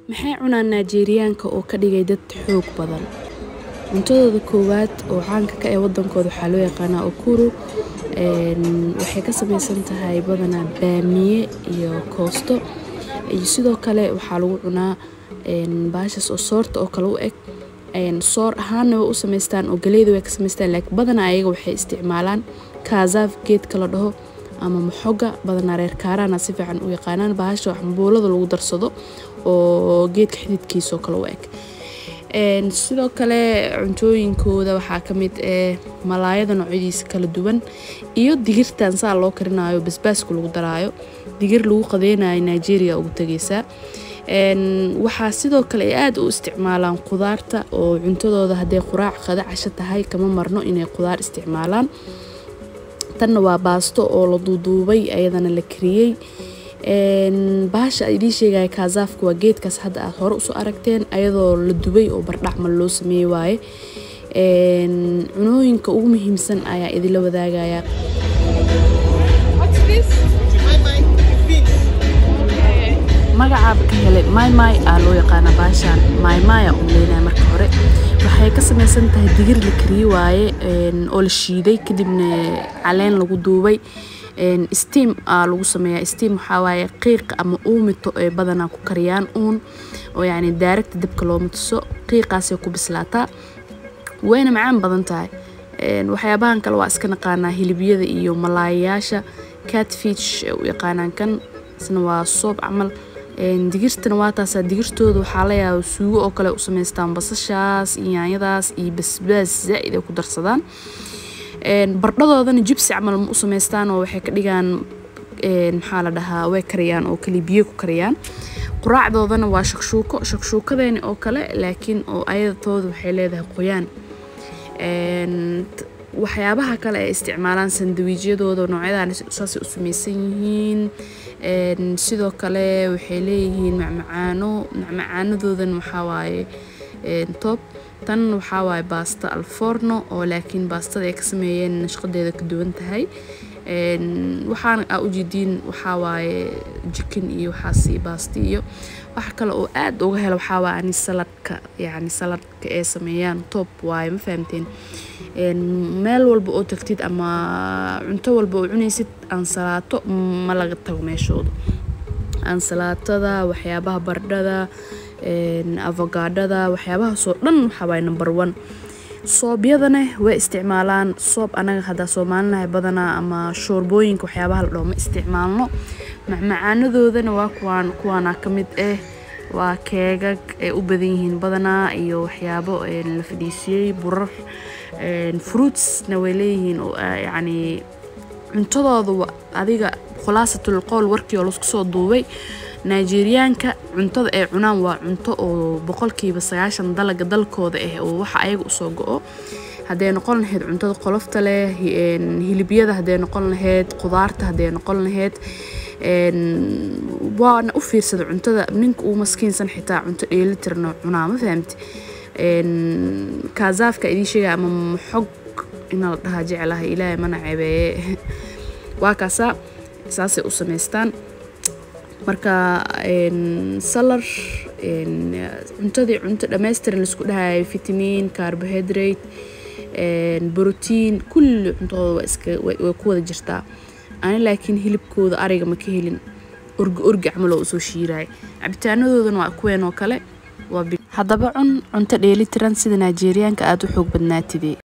Maxay cunaan Nigerianka oo ka dhigay dad xoog badan? Cuntadooda koowaad oo caanka ka ah wadankooda waxaa loo yaqaanaa Ukuru. Waxay ka samaysan tahay badanaa baamiye iyo koosto. Iyo sidoo kale waxaa lagu cunaa bahashas oo soorta oo kale u eg. Soor ahaana way u samaystaan oo galeyda way ka samaystaan. Laakiin badanaa ayaga waxay isticmaalaan kaazaf geedka la dhaho ama moxoga. Badanaa reer Kaarana si fiican u yaqaanaan bahasha wax cambuulada lagu darsado oo geedka xididkiisa oo kale u eg. Sidoo kale cuntooyinkooda waxaa ka mid ah malaayada noocyadiisa kala duwan iyo digirtan saa loo karinayo basbaaska lagu daraayo. Digir lagu qadeynayo Nigeria ugu tagaysaa. Waxaa sidoo kale ay aad u isticmaalaan khudaarta oo cuntadooda hadday quraac qada casho tahay kama marno inay khudaar isticmaalaan. Tanna waa baasto oo la duuduubay ayadana la kariyay. Bahasha idiin sheegaya kaazafka waa geedkaas hadda aad hore u soo aragteen ayadoo la dubay oo bardhac mal loo sameeyay waaye. Cunooyinka ugu muhiimsan ayaa idila wadaagaya. Magacaaba ka helay maymay aa loo yaqaana bahashan maymay aa u maleynaya marka hore. Waxay ka samaysan tahay digir la kariyay waaye oo la shiiday kadibna caleen lagu duubay. Steam aa lagu sameeyaa. Steam waxaa waaye qiiq ama uumito ay badanaa ku kariyaan uun oo yacni direct dabka looma tuso. Qiiqaasay ku bislaataa. Wayna macaan badan tahay. Waxyaabahan kale waa iska naqaanaa hilibyada iyo malaayaasha catfish u yaqaanaan kan. Isna waa soob camal. Digirtana waa taasaa digirtooda waxaa la yaabaa suugo oo kale u samaystaan basashaas, yaanyadaas iyo basbaas zaid ay ku darsadaan. Bardhadoodana jibsi camal ma u samaystaan oo waxay ka dhigaan maxaa la dhahaa way kariyaan oo kali biyo ku kariyaan. Quraacdoodana waa shakshuuko. Shakshuukadeeni oo kale laakiin oo ayadooda waxay leedahay qoyaan. Waxyaabaha kale ay isticmaalaan sandwiches-yadooda noocyadan saas u samaysan yihiin. Sidoo kale waxay leeyihiin macmacaano. Macmacaanadoodana waxaa waaye top. Tan waxaa waaye baasta al forno oo laakiin baastada ay ka sameeyeen nashqadeeda ka duwan tahay. Waxaan aa u jeediin waxaa waaye chicken iyo waxaas iyo baasti iyo wax kale oo aad uga helo waxaa waaye ani saladka yacni saladka ay sameeyaan top waaye ma fahamteen. Meel walba oo tagtid ama cunto walba oo cunaysid ansalaato ma laga tago meeshooda. Ansalaatada, waxyaabaha bardhada, avokadada, waxyaabahaas oo dhan waxaa waaye number one. Soobyadana way isticmaalaan. Soob anaga hadda Soomaalinahay badanaa ama shoorbooyinka waxyaabaha la dhaho ma isticmaalno. Macmacaanadoodana waa kuwaan kuwaana ka mid ah. Waa keegag ay u badan yihiin badanaa iyo waxyaabo la fadhiisiyay burar. Fruits na way leeyihiin oo yacni cuntadooda adiga khulaasatul qowl warkii oo la isku soo duubay. Nigerianka cuntada ay cunaan waa cunto oo boqolkiiba sagaashan dalaga dalkooda ah oo waxa ayaga u soo go'o. Hadday noqon lahayd cuntada qolofta leh, hilibyada hadday noqon lahayd, khudaarta hadday noqon lahayd. Waana u fiirsada cuntada ninka uu maskiinsan xitaa cunto dheeli tirno cunaa ma fahamti. Kaazafka idiin sheegaya ama moxog in la dhahaa jeclahay Ilaahay mana ceebeeye. Waa kaasaa saasay u samaystaan. Marka salar cuntadii cunto dhammaystiran la isku dhahayo vitamin, carbohydrate, protein kulli cuntadooda waa iska way ku wada jirtaa. Ani laakiin hilibkooda ariga ma ka helin. Orgi orgi camal oo u soo shiiray. Cabitaanadoodana waa kuween oo kale. Waa haddaba cun cunto dheeli tiran sida Nigerianka aad u xoog badnaatid.